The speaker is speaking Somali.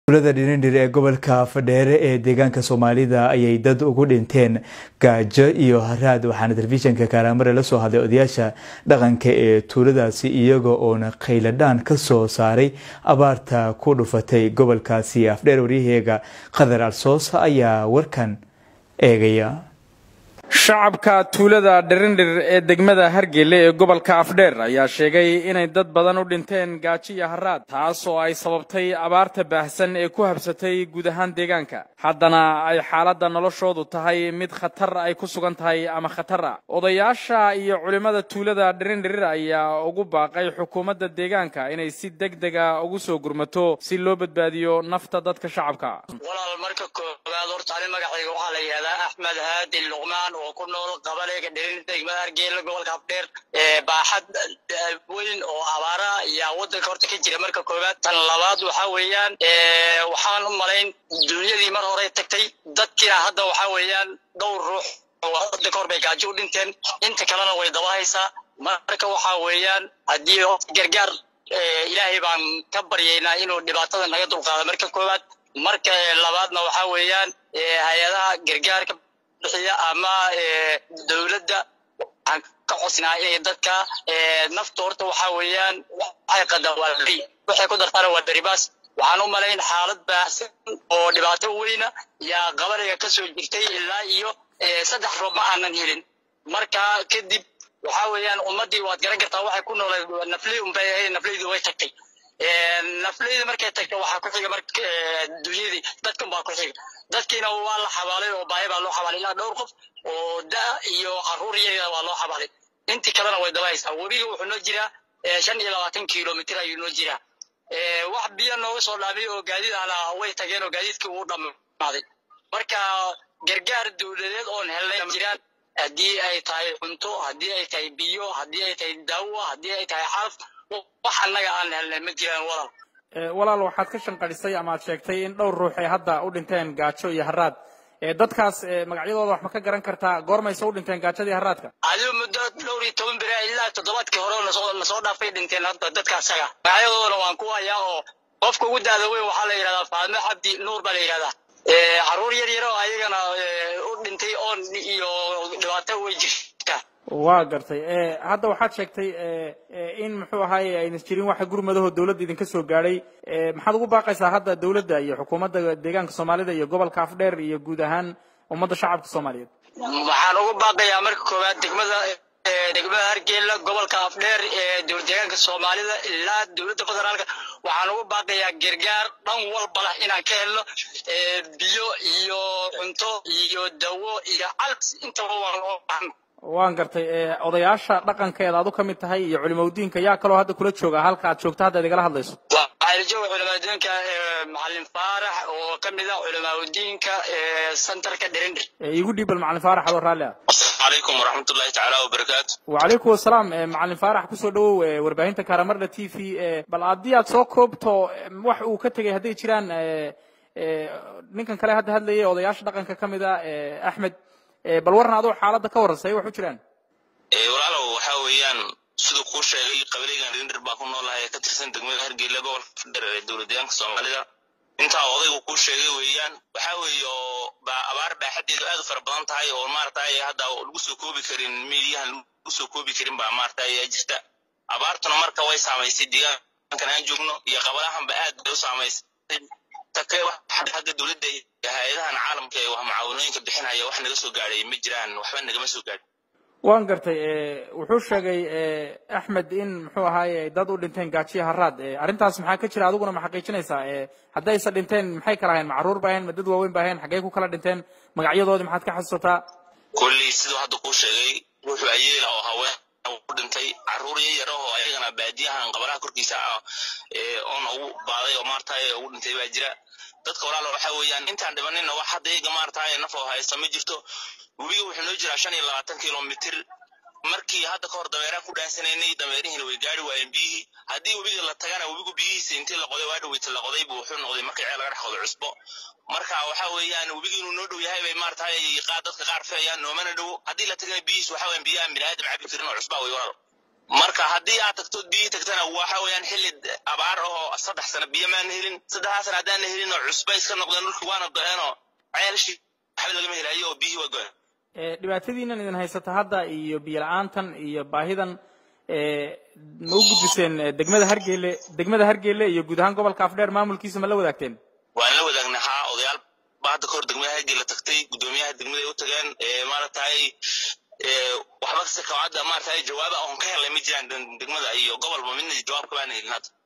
tuulada dhirindhir ee gobolka fadheere ee deegaanka soomaalida ayay dad ugu dhinteen gaajo iyo haraad waxaana telefishinka kaaraamare la soo hadlay odayaasha dhaqanka ee tuuladaasi iyaga oona khayladhaan ka soo saaray abaarta ku dhufatay gobolkaasi afdheer waryaheega qadar alsoos ayaa warkan eegaya shacabka tuulada dhirindhir ee degmada hargelle ee gobolka afdheer ayaa sheegay inay dad badan u dhinteen gaajo iyo haraad taas oo ay sababtay abaarta baahsan ee ku habsatay guud ahaan deegaanka haddana ay xaaladda noloshoodu tahay mid khatar ay ku sugan tahay ama khatar ah odayaasha iyo culimmada tuulada dhirindhir ayaa ugu baaqay xukuumadda deegaanka inay si deg dega ugu soo gurmato si loo badbaadiyo nafta dadka shacabka walaal marka koowaad horta ani magacayga waxaa la yidhahdaa axmed haadi luqmaan oo ku nool qabalayga dhirin degmada hargeyla gobolka afdheer baaxad weyn oo abaara ayaa wadanka horta ka jira marka koowaad tan labaad waxaa weeyaan waxaan u malayn dunyadii mar hore tagtay dadkiina hadda waxaa weeyaan dhowr ruux hadda kahor bay gaajo u dhinteen inta kalena way daba haysaa marka waxaa weeyaan haddii gargaar ilaahay baan ka baryaynaa inuu dhibaatada naga dulqaado marka koowaad marka labaadna waxaa weeyaan hay-adaha gargaarka bixiya ama dowladda waxaan ka codsinaa inay dadka nafta horta waxaa weeyaan waxay qadaan waa beri waxay ku dartaana waa beribaas waxaan u malayn xaalad baahsan oo dhibaato weyna yaa qabanayga ka soo jirtay ilaa iyo saddex roob ma aanan helin marka kadib waxaa weeyaan ummaddii waad garan kartaa waxay ku nooleed nafley unbay ahayd nafleydu way tagtay nafleyda markay tagta waxaa ku xiga marka dunyadii dadkan baa ku xiga dadkiina waa la xabaalay oo baahi baa loo xabaalay ilaa dhowr qof oo da iyo caruur yaryar waa loo xabaalay intii kalena way daba haysaa webiga wuxuu noo jiraa shan iyo labaatan kilomitr ayuu noo jiraa wax biyo nooga soo dhaamay oo gaadiid ahna way tageen oo gaadiidkii uu dhammaaday marka gargaar dowladeed oon helnay jiraan haddii ay tahay cunto haddii ay tahay biyo haddii ay tahay daawo haddii ay tahay xalaf wax annaga aan helnay ma jiraan walaal walaal waxaad ka shanqadhisay ama aad sheegtay in dhowr ruux ay hadda u dhinteen gaajo iyo haraad dadkaas magacyadooda wax ma ka garan kartaa goormayse u dhinteen gaajadii haraadka adigu muddo dhowr iyo toban beri ilaa toddobaadkii hore lasoo dhaafay dhinteen hadda dadka asaga magacyadoodana waan ku hayaa oo qofka ugu daada weyn waxaa la yidhahdaa faadme cabdi nuur baa la yidhahdaa caruur yar yar oo ayagana u dhintay oon iyo dhibaato way jirtaa waa gartay hadda waxaad sheegtay in muxuu ahaaye ayna jirin waxa gurmadaho dowladda idinka soo gaadhay maxaad ugu baaqaysaa hadda dowladda iyo xukuumadda deegaanka soomaalida iyo gobolka afdheer iyo guud ahaan ummadda shacabka soomaaliyeed waxaan ugu baaqayaa marka koowaad degmada degmada hargeyla gobolka afdheer ee dowlad deegaanka soomaalida ilaa dowladda federaalka waxaan ugu baaqayaa gargaar dhan walba lah inaan ka helno biyo iyo cunto iyo dawo iyo calbs intaba waan loo baahan waan gartay odayaasha dhaqankeeda aad u ka mid tahay iyo culimaudiinka yaa kaloo hadda kula jooga halka aad joogto hadda igala hadlayso waxaa la jooga culimaudiinka macalin faarax oo ka mid ah culimaudiinka centerka dhirindhir igu dhiibal macalin faarax adoo raalli ah calaykum waraxmatullahi tacaala wabarakaatu wacalaykum wasalaam macalin faarax kusoo dhawow warbaahinta kaaramarda t v bal haddii aad soo koobto wax uu ka tegay hadday jiraan ninkan kale hadda hadlayay odayaasha dhaqanka ka mid a axmed bal warran adoo xaaladda ka warran say wax u jiraan walaalow waxaa weeyaan siduu kuu sheegay qabilaygan rindhir baa ku noolahay ee ka tirsan degmada hargeyla gobolka fadheer ee dowlad deegaanka soomaalida intaa odaygu kuu sheegay weeyaan waxaa weeye oo abaar baaxadeedu aad u fara badan tahay oo maaragtay hadda lagu soo koobi karin miidiyahan lagu soo koobi karin baa maaragtay jirta abaartuna marka way saamaysay deegaankan aan joogno iyo qabalahanba aad bay u saamaysay take hadda dowladda iyo hay-adahan caalamka ee mucaawanooyinka bixinaya wax naga soo gaadhay ma jiraan waxba nagama soo gaadhin waan gartay wuxuu sheegay axmed in muxuu ahaaye dad u dhinteen gaajiya haraad arrintaas maxaa ka jira adiguna ma xaqiijinaysaa haddayse dhinteen maxay kala ahayn macruur ba ahayn ma dad waaweyn ba ahayn xaggee ku kala dhinteen magacyadoodii maxaad ka xasuusataa kolley siduu hadda kuu sheegay wuxuu ayeela oo haween u dhintay caruur yar oo ayagana baadiyahan qabalaha korkiisa ah oona ugu baaday oo maaragtay ugu dhintay baa jira dadka walaalo waxa weeyaan intaan dhimanina wax hadda iyaga maaragtay naf oo haysta ma jirto webiga wuxuu noo jiraa shan iyo labaatan kilomitr markii hadda kahor dameeraan ku dhaansanaynay dameerihiina way gaari waayeen biyihii haddii webiga la tagana webigu biyihiisa intii la qoday waa dhaweyta la qoday buu wuxuu noqday markii ceel laga dhex qodo cusbo marka waxa weeyaan webiga inuu noo dhow yahay bay maaragtay qaar dadka qaar filayaan noomana dhowo haddii la tagana biyihiis waxa weeyaan biyaha bini aadam cabi karin oo cusbaa way walaalo marka haddii aad tagto biyi tagtana waxa weeyaan xilli abaar ahoo saddex sano biyo maana helin saddexdaa sana haddaana helin oo cusba iska noqdeen dhulki waana go-eenoo ceelashii waxba lagama helayo oo biyihii waa go-een dhibaatadiinan idin haysata hadda iyo biyo la-aantan iyo baahidan ma u gudbiseen degmada hargeele degmada hargeele iyo guud ahaan gobolka afdheer maamulkiisa ma la wadaagteen waan la wadaagnay haa odayaal ba hadda kahor degmada hargeele tagtay guddoomiyaha degmada ay u tageen maaragtay waxba kasta kawacadda maaragtay jawaaba oon ka helnay ma jiraan degmada iyo gobolba midna jawaab kabaana helin hadda